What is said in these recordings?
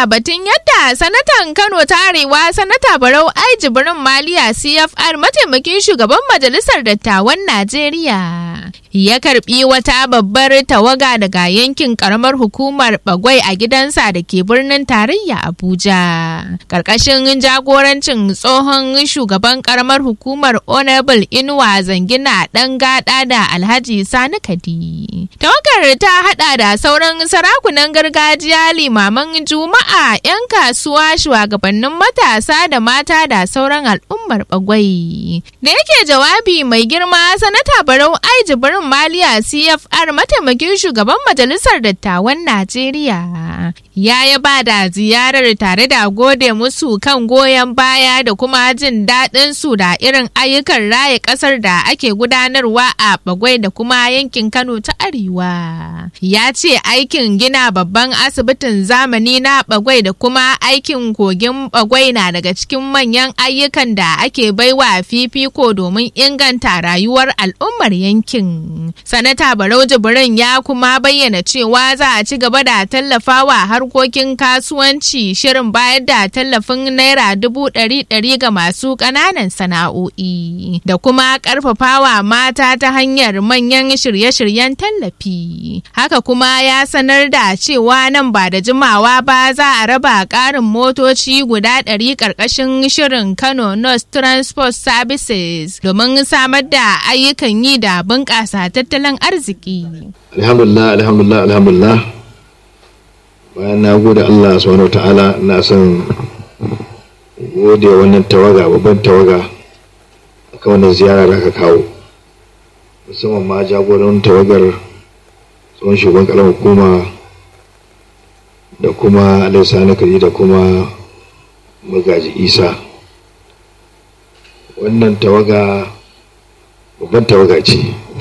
da batun yadda sanatan Kano ta Arewa sanata Barau Ai Jibrin Maliya CFR mataimakin shugaban majalisar dattawan Najeriya ya karbi wata babbar tawaga daga yankin karamar hukumar Bagwai a gidansa da ke birnin tarayya Abuja. Karkashin jagorancin tsohon shugaban karamar hukumar Honorable Inuwa Zangina ɗan gada da Alhaji Sani Kadi. Tawagar ta hada da sauran sarakunan gargajiya limaman juma'a 'yan kasuwa shugabannin matasa da mata da sauran al'ummar bagwai da yake jawabi mai girma sanata barau ai jibirin maliya cfr mataimakin shugaban majalisar dattawan najeriya ya yaba da ziyarar tare da gode musu kan goyon baya da kuma jin daɗin su da irin ayyukan raya ƙasar da ake gudanarwa a bagwai da kuma yankin kano ta arewa ya ce aikin gina babban asibitin zamani na bagwai da kuma aikin kogin bagwai na daga cikin manyan ayyukan da ake baiwa fifiko domin inganta rayuwar al'ummar yankin sanata barau jibrin ya kuma bayyana cewa za a ci gaba da tallafawa harkokin kasuwanci shirin bayar da tallafin naira dubu ɗari ɗari ga masu ƙananan sana'o'i da kuma ƙarfafawa mata ta hanyar manyan shirye-shiryen tallafi haka kuma ya sanar da cewa nan ba da jimawa ba za a raba ƙarin motoci guda ɗari ƙarƙashin shirin Kano North Transport Services domin samar da ayyukan yi da bunƙasa tattalin arziki. Alhamdulillah, alhamdulillah, alhamdulillah. Bayan na gode Allah subhanahu ta'ala na son gode wannan tawaga babban tawaga akan wannan ziyara da aka kawo. Musamman ma jagoran tawagar tsohon shugaban ƙaramar hukuma da kuma alaisa kari da kuma magaji isa wannan tawaga babban tawaga ce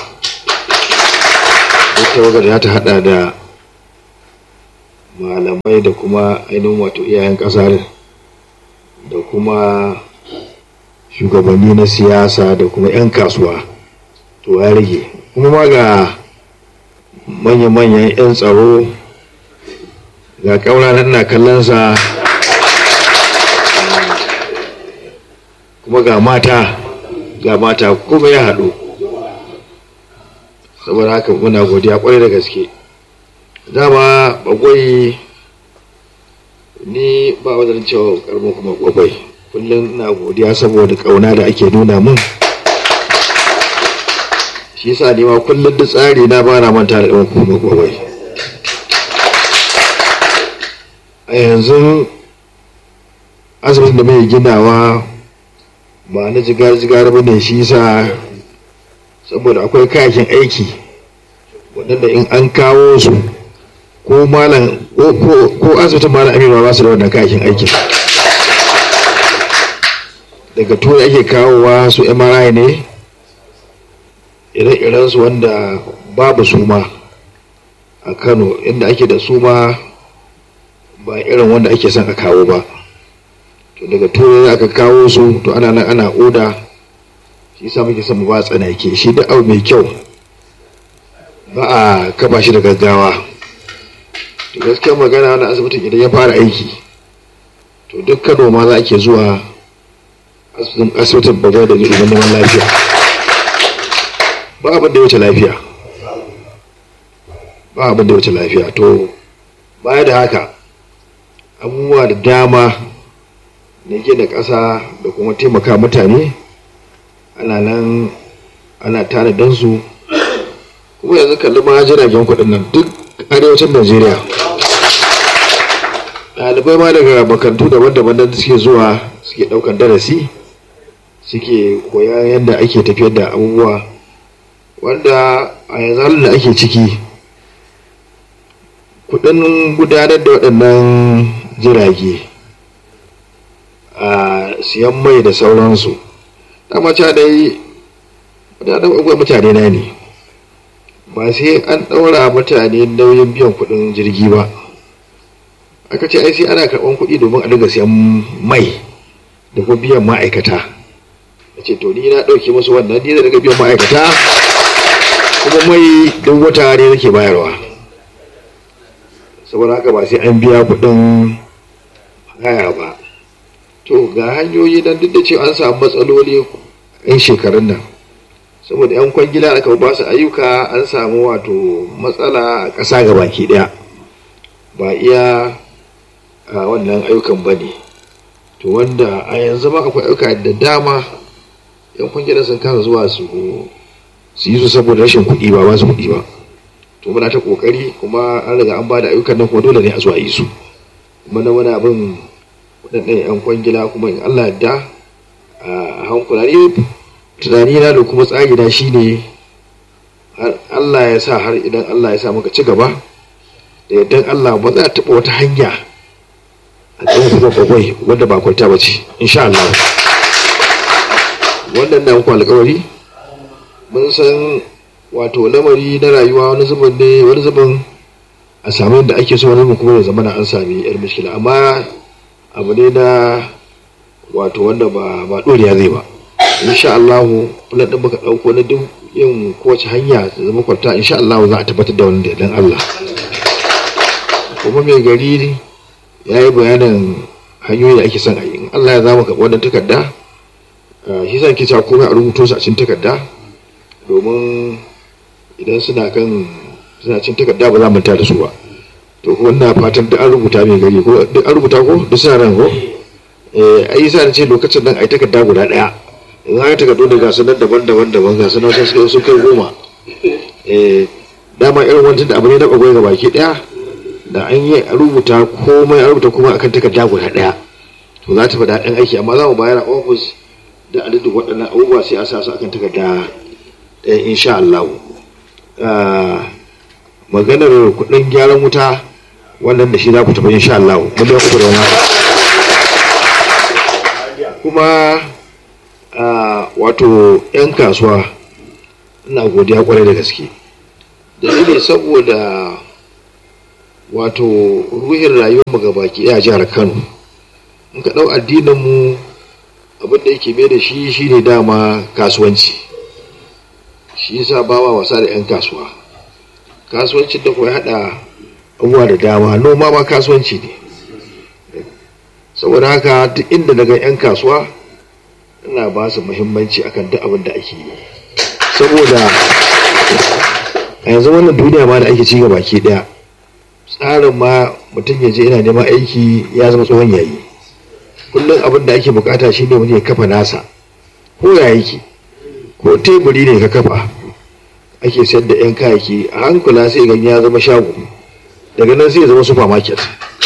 tawagar ya ta hada da malamai da kuma ainihin wato iyayen kasar da kuma shugabanni na siyasa da kuma 'yan kasuwa to ya rage kuma ma ga manya-manyan 'yan tsaro ga ƙaura na kallonsa kuma ga mata ga mata kuma ya haɗu saboda haka muna godiya kwarai da gaske dama bagwai ni ba wajen cewa karmo kuma bagwai kullum na godiya saboda ƙauna da ake nuna mun shi yasa ni ma kullum da tsari na ba na manta da ɗan kuma bagwai a yanzu asibitin da mai ginawa ba na jigar-jigar ba ne shi sa saboda akwai kayakin aiki waɗanda in an kawo su ko malam ko asibitin malam amina ba su da wannan kayakin aikin daga turai ake kawowa su mri ne ire-iren su wanda babu suma a kano inda ake da suma ba irin wanda ake son a kawo ba to daga turai aka kawo su to ana nan ana oda shi sa muke son mu ba tsanake shi da abu mai kyau ba a kafa shi da gaggawa to gaskiyar magana na asibitin idan ya fara aiki to duk kano ma za a ke zuwa asibitin bagwai da zuwa neman lafiya ba abin da ya wuce lafiya ba abin da ya wuce lafiya to baya da haka abubuwa da dama na gina ƙasa da kuma taimaka mutane ana nan ana tanadin su kuma yanzu kalli ma jiragen kuɗin nan duk arewacin najeriya ɗalibai ma daga makarantu daban-daban da suke zuwa suke ɗaukar darasi suke koya yadda ake tafiyar da abubuwa wanda a yanzu halin da ake ciki kuɗin gudanar da waɗannan jirage a siyan mai da sauransu dama ca dai wadannan abubuwa mutane na ne ba sai an ɗaura mutane nauyin biyan kuɗin jirgi ba aka ce ai sai ana karɓan kuɗi domin a dinga siyan mai da kuma biyan ma'aikata a ce to ni na ɗauke musu wannan ni da daga biyan ma'aikata kuma mai duk wata ne nake bayarwa saboda haka ba sai an biya kuɗin haya ba to ga hanyoyi nan duk da cewa an samu matsaloli yan shekarun nan saboda yan kwangila aka ba su ayyuka an samu wato matsala a ƙasa ga baki ɗaya ba iya a wannan ayyukan ba ne to wanda a yanzu ma akwai ayyuka da dama yan kwangila sun kasa zuwa su su yi su saboda rashin kuɗi ba ba su kuɗi ba to muna ta kokari kuma an riga an bada ayyukan nan kuma dole ne a zuwa yi su kuma na wani abin waɗannan yan kwangila kuma in Allah da a hankula ne tunani na da kuma tsari na shine Allah ya sa har idan Allah ya sa muka ci gaba da idan Allah ba za a taɓa wata hanya a cikin kuma kwakwai wanda ba kwanta ba ce insha Allah wannan na muku alƙawari mun san wato lamari na rayuwa wani zubin ne wani zubin a samu yadda ake so wani kuma ya zama na an sami yar mishkila amma abu ne na wato wanda ba ba doriya zai ba insha Allah plan din muka dauko na duk yin kowace hanya ta zama kwalta insha Allah za a tabbatar da wannan da dan Allah kuma mai gari ya yi bayanin hanyoyi da ake son a yi in Allah ya zama ka wannan takarda shi zan ke cewa komai a rubuto su a cikin takarda domin idan suna kan suna cin takarda ba za mu da su ba to kuma ina fatan duk an rubuta mai gari ko duk an rubuta ko duk suna nan ko eh ai sa ce lokacin nan ai takarda guda daya in aka takardu da gasu nan daban-daban daban gasu nan sun sun kai goma eh dama irin wancan da abu ne na bagwai ga baki daya da an yi rubuta komai an rubuta kuma akan takarda guda daya to za ta faɗa ɗan aiki amma za mu bayar a ofis da adadin waɗannan abubuwa sai a sa su akan takarda ɗaya insha Allah maganar kuɗin gyaran wuta wannan da shi za ku tafi insha Allah miliyan uku da wani kuma wato 'yan kasuwa ina godiya kwarai da gaske dalili saboda wato ruhin rayuwar mu gabaki a jihar Kano in ka ɗau addinin mu abin da yake mai da shi shine dama kasuwanci shi yasa ba wa wasa da 'yan kasuwa kasuwancin da kuwa haɗa abubuwa da dama noma ma kasuwanci ne saboda haka duk inda daga 'yan kasuwa ina ba su muhimmanci akan duk abin da ake yi saboda a yanzu wannan duniya ma da ake ci gaba ke daya tsarin ma mutum ya je yana neman aiki ya zama tsohon yayi kullum abin da ake bukata shine wani ya kafa nasa ko ya yake ko teburi ne ka kafa ake sayar da 'yan kayayyaki a hankula sai gani ya zama shago daga nan sai ya zama supermarket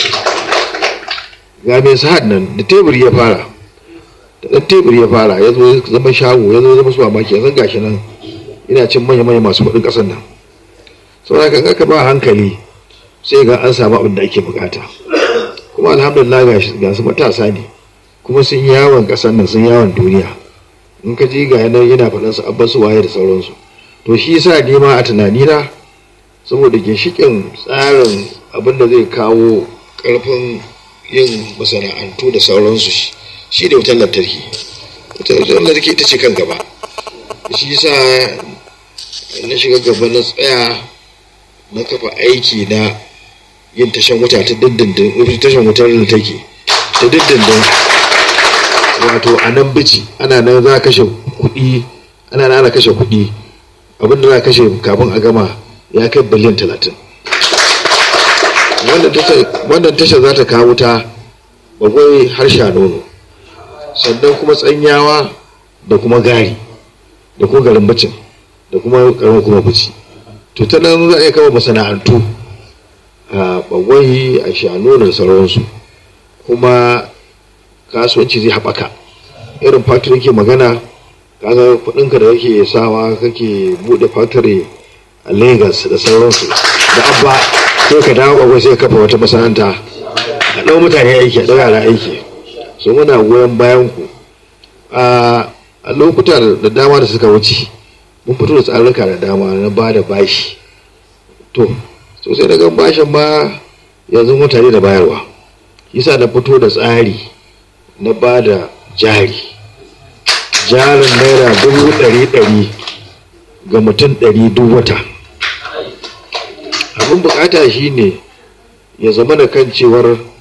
ga mai sa'ad nan da teburi ya fara da ɗan teburi ya fara ya zo zama shago ya zo zama supermarket yanzu gashi nan ina cin manya-manya masu kuɗin ƙasar nan saboda kan aka ba hankali sai ga an samu abin da ake bukata kuma alhamdulillah ga su matasa ne kuma sun yawon ƙasar nan sun yawon duniya in ka ji ga yanar yana faɗin su abban su waye da sauransu to shi yasa ni ma a tunanina saboda ginshikin tsarin abin da zai kawo ƙarfin yin masana'antu da sauransu shi da wutar lantarki wutar lantarki ita ce kan gaba shi yasa na shiga gaba na tsaya na kafa aiki na yin tashan wuta ta dindindin tashan wutar lantarki ta dindindin wato a nan bici ana nan za a kashe kuɗi ana nan ana kashe kuɗi abinda za a kashe kafin a gama ya kai biliyan talatin wannan tashar za ta kawo ta bagwai harsha nono sannan kuma tsanyawa da kuma gari da kuma garin bacin da kuma garin kuma bici to ta nan za a iya kama masana'antu a bagwai a shano da sauransu kuma kasuwanci zai haɓaka irin factory ke magana kaga kuɗinka da kake sawa kake buɗe factory a lagos da sauransu da abba sai ka dawo bagwai sai kafa wata masana'anta a ɗau mutane aiki a ɗau yara aiki so muna goyon bayan ku a lokuta da dama da suka wuce mun fito da tsarurruka da dama na ba da bashi to sosai daga bashin ma yanzu mutane da bayarwa yasa na fito da tsari na ba da jari jarin naira dubu ɗari ɗari ga mutum ɗari duk wata abin bukata shine ya zama da kan cewar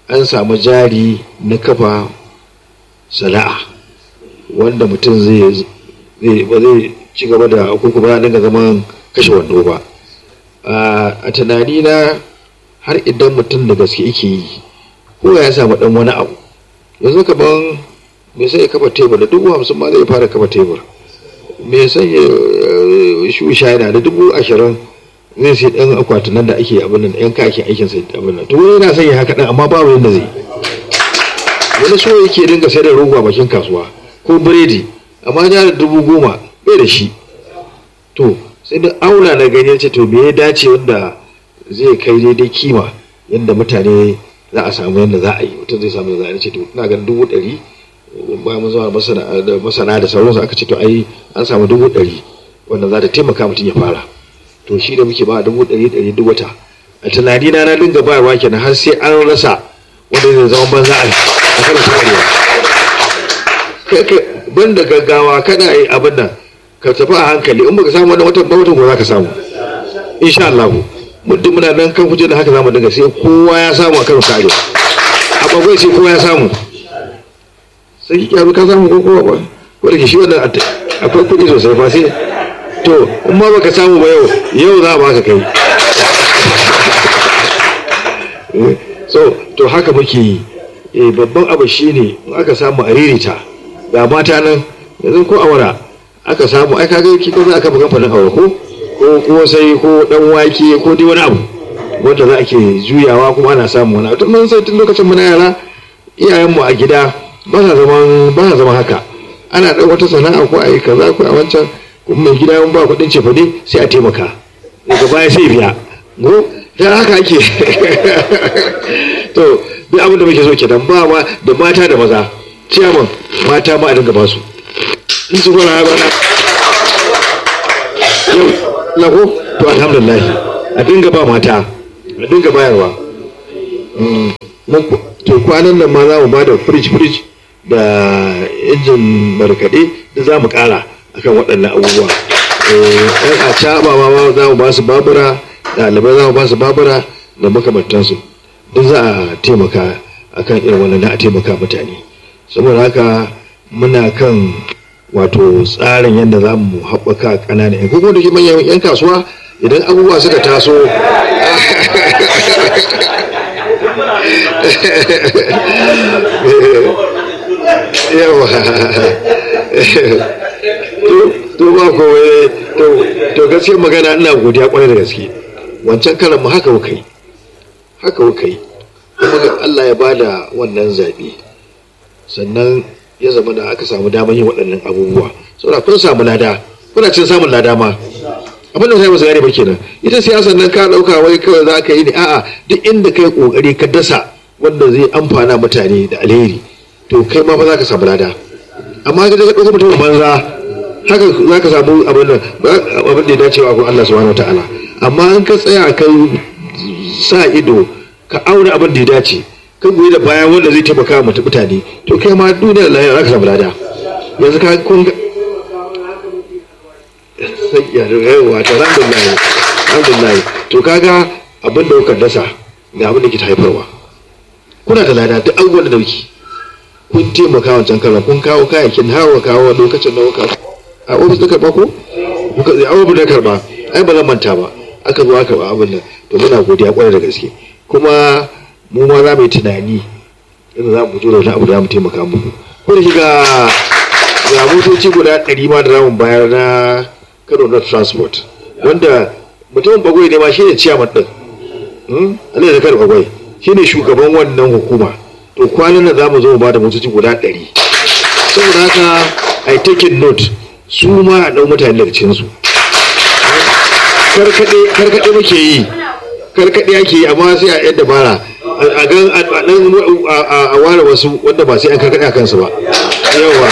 an samu jari na kafa sana'a wanda mutum zai ba zai ci gaba da kuku ba dinga zaman kashe wando ba a tunani na har idan mutum da gaske yake yi ko ya samu dan wani abu yanzu kaman me sai ya kafa tebur da dubu hamsin ma zai fara kafa tebur me sai ya shusha yana da dubu ashirin zai sai dan akwatin nan da ake abin nan yan kake aikin sai abin nan to wani yana sanya haka dan amma babu yanda zai wani so yake dinga sai da rogo a bakin kasuwa ko biredi amma ya da dubu goma bai da shi to sai da aula na gani ce to me ya dace wanda zai kai daidai kima yadda mutane za a samu yadda za a yi mutum zai samu yadda za a ce to ina ganin dubu ɗari bayan mun zama da masana da sauransu aka ce to ai an samu dubu ɗari wanda za ta taimaka mutum ya fara to shi da muke ba dubu ɗari ɗari duk wata a tunani na na dinga bayarwa kenan har sai an rasa wanda zai zama banza a kan kwarewa ban da gaggawa kada a yi abin nan ka tafi a hankali in baka samu wani watan ba watan ko za ka samu insha Allah muddin muna nan kan kuje da haka zamu dinga sai kowa ya samu a karo kare a bagwai sai kowa ya samu sai ki ka samu ko kowa ba ko da ke shi wannan akwai kuɗi sosai fa sai to in ma baka samu ba yau yau za a baka kai so to haka muke yi babban abu shine in aka samu a ririta ga mata nan yanzu ko awara aka samu ai kaga ki ko za aka buga fannin awara ko ko ko sai ko dan wake ko dai wani abu wanda za a ke juyawa kuma ana samu wani abu mun sai tun lokacin muna yara iyayenmu a gida ba sa zaman ba sa zaman haka ana ɗan wata sana'a ko a yi kaza ko a wancan kuma mai gida mun ba kuɗin cefane sai a taimaka daga baya sai biya go dan haka ake to duk abin da muke so kenan ba ma da mata da maza ciyaman mata ma a dinga ba su in su fara ba yau lako to alhamdulillah a dinga ba mata a dinga bayarwa to kwanan nan ma za mu ba da fridge fridge da injin markaɗe da za mu ƙara akan waɗannan abubuwa ɗan a caɓa ma za mu ba su babura ɗalibai za mu ba su babura da makamantansu duk za a taimaka akan irin wannan na a taimaka mutane saboda haka muna kan wato tsarin yadda za mu haɓaka ƙananan yan kuma da ke manyan yan kasuwa idan abubuwa suka taso yawa to ba kowai to gaskiya magana ina godiya kwarai da gaske wancan karan mu haka muka yi haka muka yi kuma ga Allah ya bada wannan zaɓe sannan ya zama da aka samu damar yin waɗannan abubuwa saboda kun samu lada kuna cin samun lada ma abin da sai ba su gane ba kenan ita siyasar nan ka ɗauka wai kawai za ka yi ne a'a duk inda kai kokari ka dasa wanda zai amfana mutane da alheri to kai ma ba za ka samu lada amma ka ka ɗauka mutum banza haka za ka samu abin da abin da ya dace wa Allah subhanahu wataala amma in ka tsaya kai sa ido ka aure abin da ya dace kan goyi da bayan wanda zai taimaka wa mutane to kai ma duniya da lahira zaka samu lada yanzu ka kun ga sai ya yawa ta alhamdulillah alhamdulillah to kaga abin da kuka dasa da abin da ke haifarwa kuna da lada duk abubuwan da dauki kun taimaka wancan karan kun kawo kayayyakin hawa kawo lokacin da kuka a ofis da karba ko kuka a ofis da karba ai ba zan manta ba aka zo aka ba abin nan to muna godiya kwarai da gaske kuma mu ma za mu yi tunani yadda za mu fito da wani abu da za mu taimaka muku ko da shiga ga motoci guda ɗari ma da zamu bayar na kano na transport wanda mutumin bagwai ne ma shi ne ciyaman ɗin alai da kano bagwai shi ne shugaban wannan hukuma to kwanan nan za mu zo mu ba da motoci guda ɗari saboda haka a yi taking note su ma a ɗau mutane daga cikinsu karkaɗe muke yi karkaɗe ake yi amma sai a yadda bara a gan a ware wasu wanda ba sai an karkaɗe a kansu ba yawa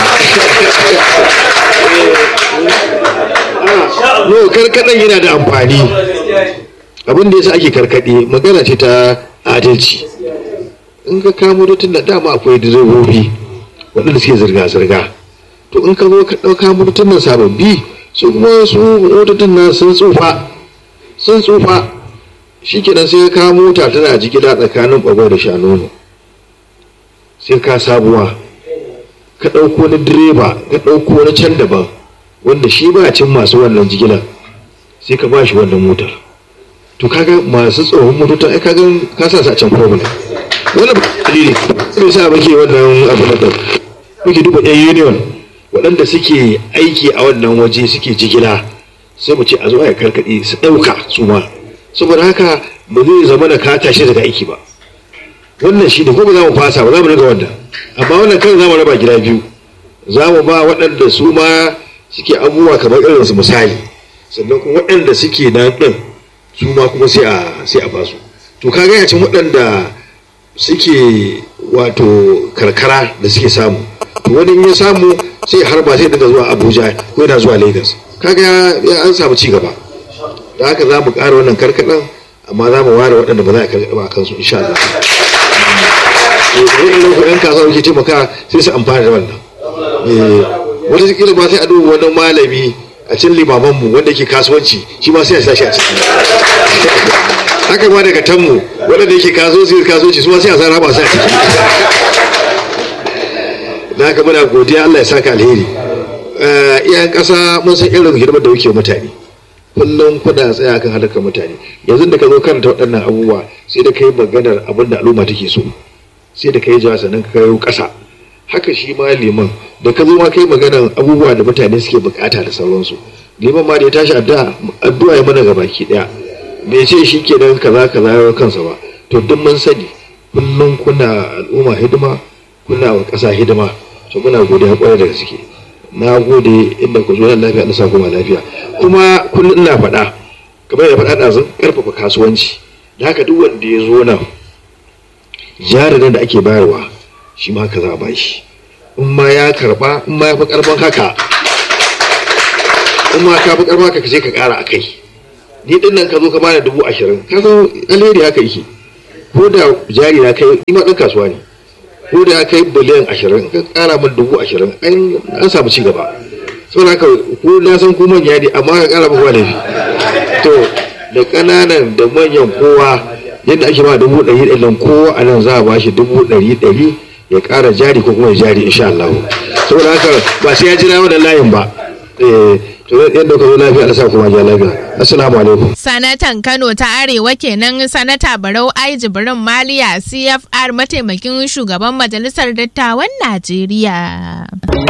no karkaɗen yana da amfani abin da yasa ake karkaɗe magana ce ta adalci in ka kamo mutum da dama akwai direbobi waɗanda suke zirga-zirga to in ka zo ka ɗauka mutum nan sababbi su kuma su motocin nan sun tsufa sun tsufa shi kenan sai ka mota tana jigila tsakanin bagwai da shanono sai ka sabuwa ka ɗauko na direba ka ɗauko na can daban wanda shi ba cin masu wannan jigilar sai ka ba shi wannan motar to kaga masu tsohon motocin ai kaga ka sa su a can problem wannan ba dalili sai sa muke wannan abu na muke duba yan union waɗanda suke aiki a wannan waje suke jigila sai mu ce a zo a karkaɗe su ɗauka su ma saboda haka ba zai zama da ka tashi daga aiki ba wannan shi ne ko ba za mu fasa ba za mu riga wannan amma wannan kan za mu raba gida biyu za mu ba waɗanda su ma suke abubuwa kamar irin su misali sannan kuma waɗanda suke nan ɗin su ma kuma sai a sai a basu to ka gaya cin waɗanda suke wato karkara da suke samu to wani in ya samu sai harba sai daga zuwa abuja ko yana zuwa lagos kaga ya an samu ci gaba da haka za mu ƙara wannan karkaɗan amma za mu ware waɗanda ba za a karkaɗa ba a kansu insha Allah wani ku yan kasuwa ke taimaka sai su amfana da wannan wata kila ba sai a duba wani malami a cikin limamanmu wanda ke kasuwanci shi ma sai a sashi a ciki haka ma daga tanmu waɗanda yake kasuwanci kasuwanci su ma sai a sa raba su a ciki da haka muna godiya Allah ya saka alheri iyayen ƙasa mun san irin hidimar da muke mutane kullum kuna tsaya kan halakar mutane yanzu da ka zo karanta waɗannan abubuwa sai da kai maganar abin da al'umma take so sai da kai jawa sannan ka kayo ƙasa haka shi ma liman da ka zo ma kai maganar abubuwa da mutane suke bukata da sauransu liman ma da ya tashi addu'a addu'a ya mana gabaki daya bai ce shi ke nan kaza kaza ya kansa ba to duk mun sani kullum kuna al'umma hidima kuna wa ƙasa hidima to muna godiya kwarai da gaske na gode inda ku zo nan lafiya Allah sa kuma lafiya kuma kullum ina faɗa kamar da faɗa ɗazun ƙarfafa kasuwanci da haka duk wanda ya zo nan jarin da ake bayarwa shi ma ka za a bashi in ma ya karba in ma ya fi karban haka in ma ka fi karban haka ka je ka kara a kai ni din nan ka zo ka bani dubu ashirin ka zo alheri haka yake ko da jari na kai ni ma ɗan kasuwa ne ko da kai biliyan ashirin ka kara min dubu ashirin an samu ci gaba saboda haka ko na san ku manya ne amma ka kara min wani to da ƙananan da manyan kowa yadda ake ba dubu ɗari ɗari kowa a nan za a bashi dubu ɗari ɗari ya ƙara jari ko kuma ya jari insha Allah saboda haka ba sai ya jira wannan layin ba to yadda ka zo lafiya Allah sa kuma ja lafiya assalamu alaikum sanatan Kano ta Arewa kenan sanata Barau Ai Jibrin Maliya CFR mataimakin shugaban majalisar dattawan Najeriya